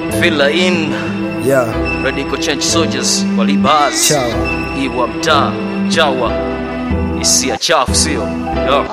Villa in Yeah, Radical Change Soldiers walibas Chawa. Iwa mtaa chawa hisia chafu sio Yo.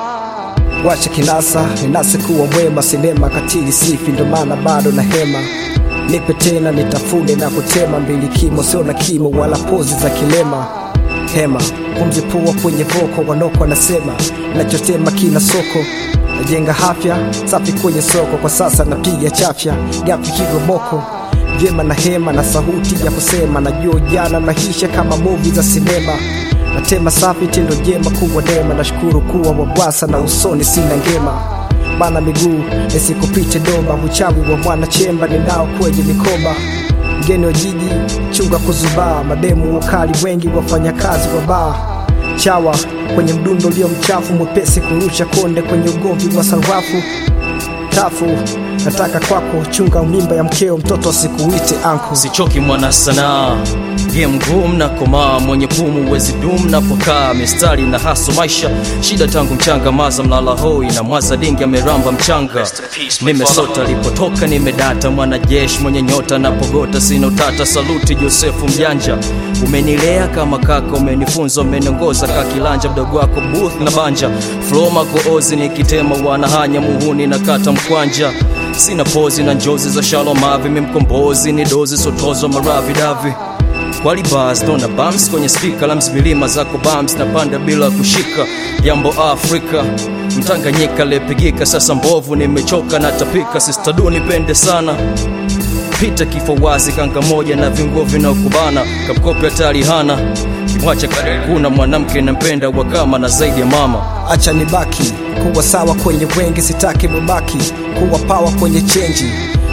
wacha kinasa ninase kuwa mwema, sinema katili sifi, ndo maana bado na hema. Nipe tena nitafune na kutema, mbili kimo sio na kimo wala pozi za kilema. Hema pumzi pua kwenye voko, wanoko wanasema nachotema kina soko najenga afya safi kwenye soko, kwa sasa napiga chafya gapi kigoboko vyema na hema na sauti ya kusema, najua ujana maisha kama movi za sinema natema safi tendo jema kuwa dema, nashukuru kuwa wabwasa na usoni sina ngema bana miguu nisikupite doba, uchawi wa mwana chemba ninao kwenye mikoba mgeni wa jiji chunga kuzubaa, mademu wakali wengi wafanyakazi wa baa chawa kwenye mdundo ulio mchafu, mwepesi kurusha konde kwenye ugomvi wa sarafu tafu nataka kwako chunga mimba ya mkeo, mtoto asikuite anko sichoki mwana sanaa game ngumu na komaa mwenye pumu wezi dum na pokaa mistari na haso maisha shida tangu mchanga maza mlala hoi na mwaza dingi ameramba mchanga nimesota lipotoka nimedata mwanajeshi mwenye nyota na pogota sina utata saluti josefu mjanja umenilea kama kaka umenifunza umeniongoza kakilanja mdogo wako booth na banja floma goozi nikitema wanahanya muhuni na kata mkwanja sina pozi na njozi za shalomavi mimkombozi ni dozi sotozo maravidavi Qualibas dona bams kwenye spika la mzimilima zako bams na panda bila kushika jambo Afrika mtanganyika lepigika sasa mbovu nimechoka na tapika sistadu nipende sana pita kifo wazi kanga moja na vinguo vinaokubana kamkope hatari hana kimwacha kuna mwanamke nampenda wakama na zaidi ya mama acha nibaki kuwa sawa kwenye wengi, sitaki mubaki kuwa pawa kwenye chenji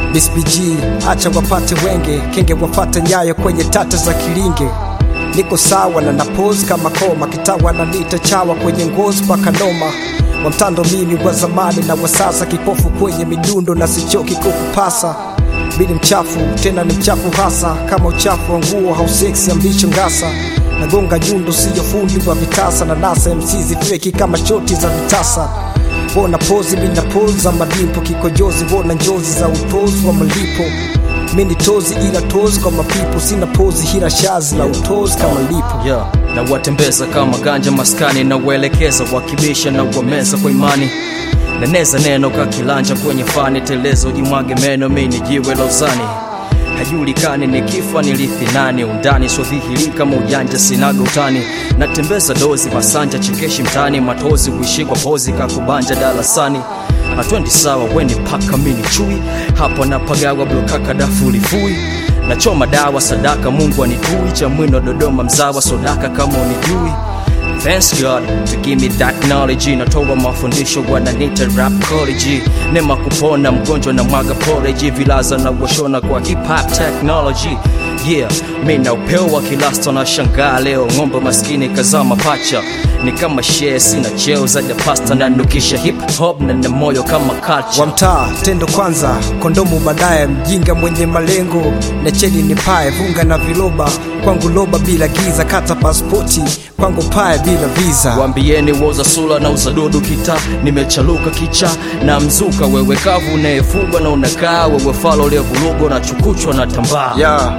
BSBG acha wapate wenge, kenge wafate nyayo kwenye tata za kilinge. Niko sawa na napozi kama koma, kitawa na nita chawa kwenye ngozi mpaka noma wa mtando mimi wa zamani na wa sasa, kipofu kwenye midundo na sichoki kukupasa bili mchafu tena ni mchafu hasa kama uchafu wa nguo hauseksi ambicho ngasa nagonga nyundo siyo fundi wa vitasa na nasa mczi feki kama shoti za vitasa wona pozi mina pozi za madimpo kikojozi wona njozi za utozi wa malipo mini tozi ila tozi kwa mapipo sina pozi hila shazi la utozi kama lipo yeah. na watembeza kama ganja maskani na waelekeza wakibisha na wameza kwa imani naneza neno kakilanja kwenye fani telezo jimwage meno mini jiwe la uzani hajulikani ni kifa nilithi nani undani swadhihiri kama ujanja sinaga utani natembeza dozi masanja chekeshi mtani matozi kuishikwa pozi kakubanja darasani atwendi sawa weni paka mini chui hapo napagawa blokaka dafulifui nachoma dawa sadaka mungu anitui cha mwino dodoma mzawa sodaka kama unijui Thanks God to give me that knowledge natoa mafundisho wananita rap college nema kupona mgonjwa na mwaga porridge vilaza na washona kwa hip hop technology yeah mi na upeo wa kilasta na shangaa leo ng'ombe maskini kazama pacha ni kama share sina cheo zaidi ya pasta na nukisha hip hop na na moyo kama culture wa mtaa tendo kwanza kondomu baadaye mjinga mwenye malengo na cheni ni pae vunga na viloba kwangu loba bila giza kata paspoti kwangu pae bila visa Waambieni woza sula na uzadudu kita nimechaluka kicha na mzuka wewe kavu unayefugwa na unakaa wewe falo lievulugo na chukuchwa na tambaa ya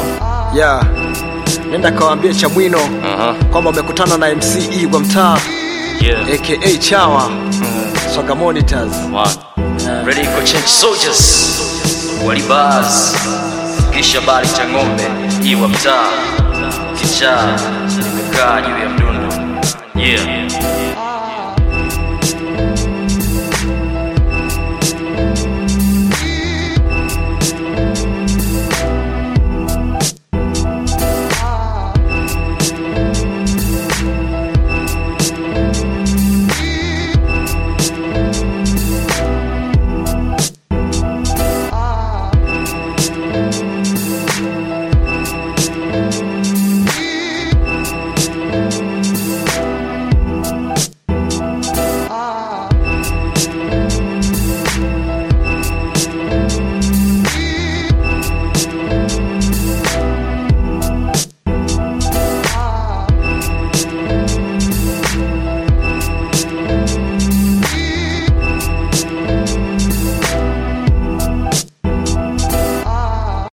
ya nenda kawambie chamwino Aha. kwamba umekutana na mce wa mtaa Yeah. aka chawa soga monitors One. Ready for change soldiers walibas kisha bali cha ng'ombe iwa mtaa kichaa nimekaa juu ya mdundo yeah